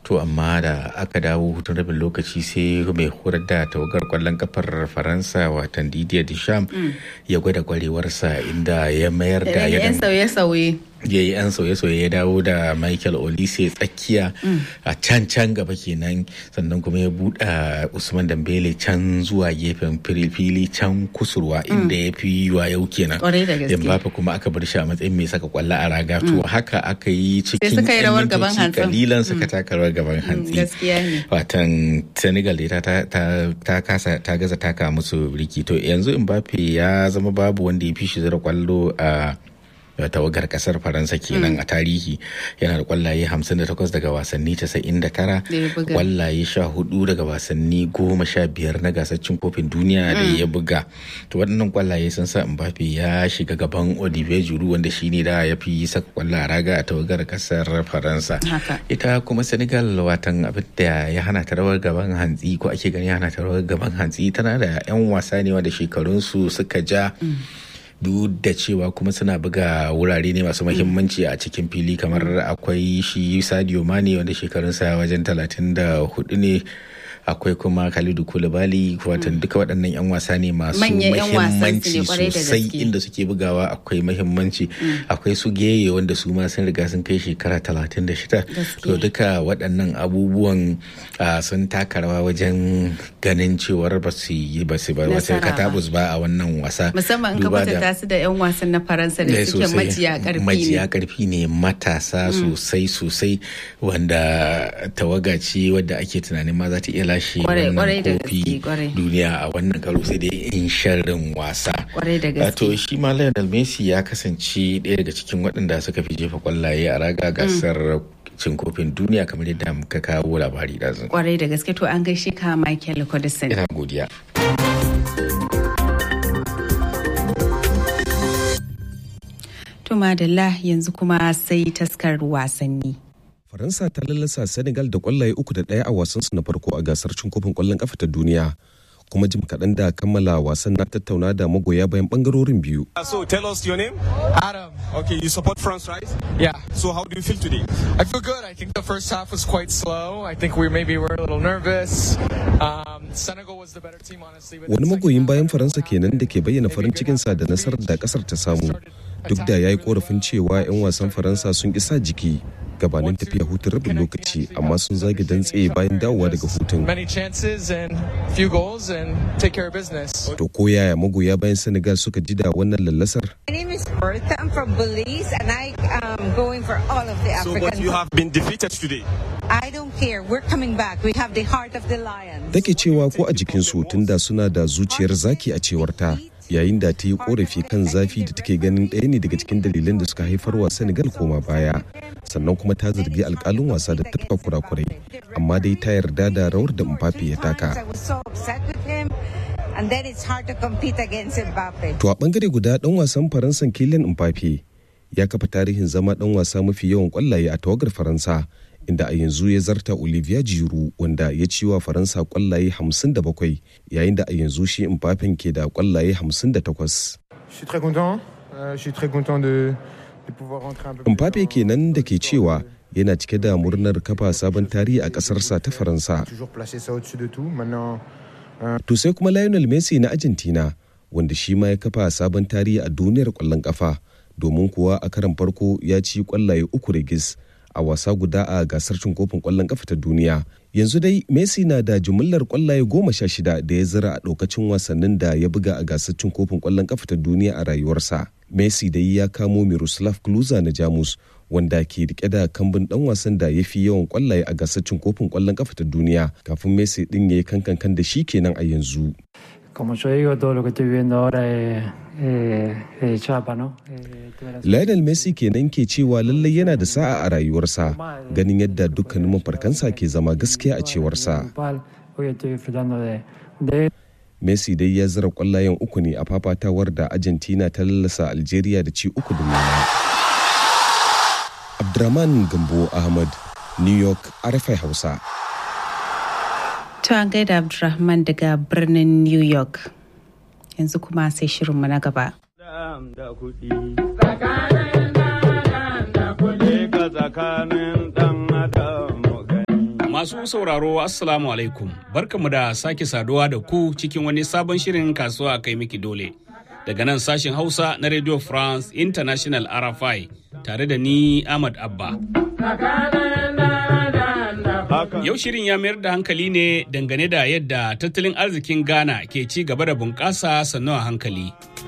to amma da aka dawo hutun rabin lokaci sai mai horar da tawagar kwallon kafar faransa watan didier deschamps ya gwada kwarewarsa inda ya mayar da yan sauye-sauye ya yi yan sauye-sauye ya dawo da michael olise tsakiya a can can gaba kenan sannan kuma ya buɗa usman dambele can zuwa gefen fili can kusurwa inda ya fi yiwa yau kenan mbappe kuma aka bar shi a matsayin mai saka kwallo a raga to haka aka yi cikin rawar gaban hantsi kalilan suka taka rawar gaban hantsi watan senegal da ta kasa ta gaza taka musu riki to yanzu mbappe ya zama babu wanda ya fi shi zira kwallo a tawagar kasar faransa kenan a tarihi yana da kwallaye 58 daga wasanni 99 kwallaye 14 daga wasanni 15 na gasar cin kofin duniya da ya buga to waɗannan kwallaye sun sa mbappe ya shiga gaban olivier giroud wanda shine da ya fi saka kwallo a raga a tawagar kasar faransa ita kuma senegal watan abin da ya hana ta rawar gaban hantsi ko ake gani hana ta rawar gaban hantsi tana da 'yan wasa ne wanda shekarunsu suka ja duk da cewa kuma suna buga wurare ne masu mahimmanci a cikin fili kamar akwai shi sadio mane wanda shekarunsa wajen 34 ne akwai kuma Khalidu Koulibaly watan duka waɗannan 'yan wasa ne masu mahimmanci sosai inda suke bugawa akwai mahimmanci akwai su geye wanda su ma sun riga sun kai shekara 36 to duka waɗannan abubuwan sun taka rawa wajen ganin cewar ba su yi ba su ba wasu katabus ba a wannan wasa musamman in ka kwatanta su da 'yan wasan na faransa da suke majiya karfi ne majiya karfi ne matasa sosai sosai wanda tawaga ce wadda ake tunanin ma za ta iya lashe wannan kofi duniya a wannan karo sai dai in sharrin wasa. To shi ma Lionel Messi ya kasance ɗaya daga cikin waɗanda suka fi jefa kwallaye a raga gasar cin kofin duniya kamar yadda muka kawo labari da zan. Kwarai da gaske to an gaishe ka Michael Codison. Ina godiya. To madalla yanzu kuma sai taskar wasanni. Faransa ta lallasa Senegal da kwallaye uku da ɗaya a wasansu na farko a gasar cin kofin kwallon kafa ta duniya. Kuma jim kaɗan da kammala wasan na tattauna da magoya bayan ɓangarorin biyu. So tell us your name. Adam. Okay, you support France, right? Yeah. So how do you feel today? I feel good. I think the first half was quite slow. I think we maybe were a little nervous. Um, Senegal was the better team, honestly. Wani magoyin bayan Faransa kenan da ke bayyana farin cikinsa da nasarar da kasar ta samu. Duk da ya yi korafin cewa 'yan wasan Faransa sun isa jiki. gabanin tafiya hutun rabin lokaci amma sun zage dantse bayan dawowa daga hutun. To ko yaya magoya bayan Senegal suka ji da wannan lallasar? My name is Bertha. I'm from Belize and I am going for all of the So African. but you have been defeated today. I don't care. We're coming back. We have the heart of the lion. Take cewa ko a jikinsu tunda suna da zuciyar zaki a cewar ta. yayin da ta yi korafi kan zafi da take ganin ɗaya ne daga cikin dalilan da suka haifar wa Senegal koma baya sannan kuma ta zargi alkalin wasa da tafka kurakurai amma dai ta yarda da rawar da Mbappe ya taka. I was so upset with him. And then it's hard to compete against Mbappe. To a bangare guda dan wasan Faransan Kylian Mbappe ya kafa tarihin zama dan wasa mafi yawan kwallaye a tawagar Faransa inda a yanzu ya zarta Olivier Giroud wanda ya ci wa Faransa kwallaye 57 yayin da a yanzu shi Mbappe ke da kwallaye 58. Je suis très content. Euh, je suis très content de, de pouvoir rentrer un peu plus Mbappe kenan da ke cewa yana cike da murnar kafa sabon tarihi a ƙasarsa ta Faransa. toujours placer ça au-dessus de tout. Maintenant, To sai kuma Lionel Messi na Argentina wanda shi ma ya kafa sabon tarihi a duniyar ƙwallon ƙafa domin kuwa a karan farko ya ci ƙwallaye uku rigis a wasa guda a gasar cin kofin ƙwallon ƙafa ta duniya. Yanzu dai Messi na da jumillar ƙwallaye goma sha shida da ya zira a ɗaukacin wasannin da ya buga a gasar cin kofin ƙwallon ƙafa ta duniya a rayuwarsa. Messi dai ya kamo Miroslav Klose na Jamus wanda ke rike da kambun dan wasan da ya fi yawan kwallaye a gasar cin kofin kwallon kafa ta duniya kafin Messi din ya yi kankan da shi kenan a yanzu. Como yo digo, todo lo que estoy viviendo ahora es, es- es chapa, ¿no? Eh, tuve la- Lionel Messi kenan ke cewa lallai yana da sa'a a rayuwarsa ganin yadda dukkanin mafarkansa ke zama gaskiya a cewarsa. Pal, Hoy estoy disfrutando de, de Messi dai ya zira kwallayen uku ne a fafatawar da Argentina ta lallasa Algeria da ci uku da nema. Abdurrahman Gambo Ahmad, New York, RFI Hausa. To an gaida Abdulrahman daga birnin New York. Yanzu kuma sai shirinmu na gaba. da kuɗi. Tsakanin ɗan adam da kuɗi ka tsakanin ɗan adam mu gani. Masu sauraro Assalamu alaikum barkamu da sake saduwa da ku cikin wani sabon shirin kasuwa kai miki dole. Daga nan sashen Hausa na Radio France International RFI tare da ni Ahmad Abba. Yau shirin ya mayar da hankali ne dangane da yadda tattalin arzikin Ghana ke ci gaba da bunƙasa sannu a hankali.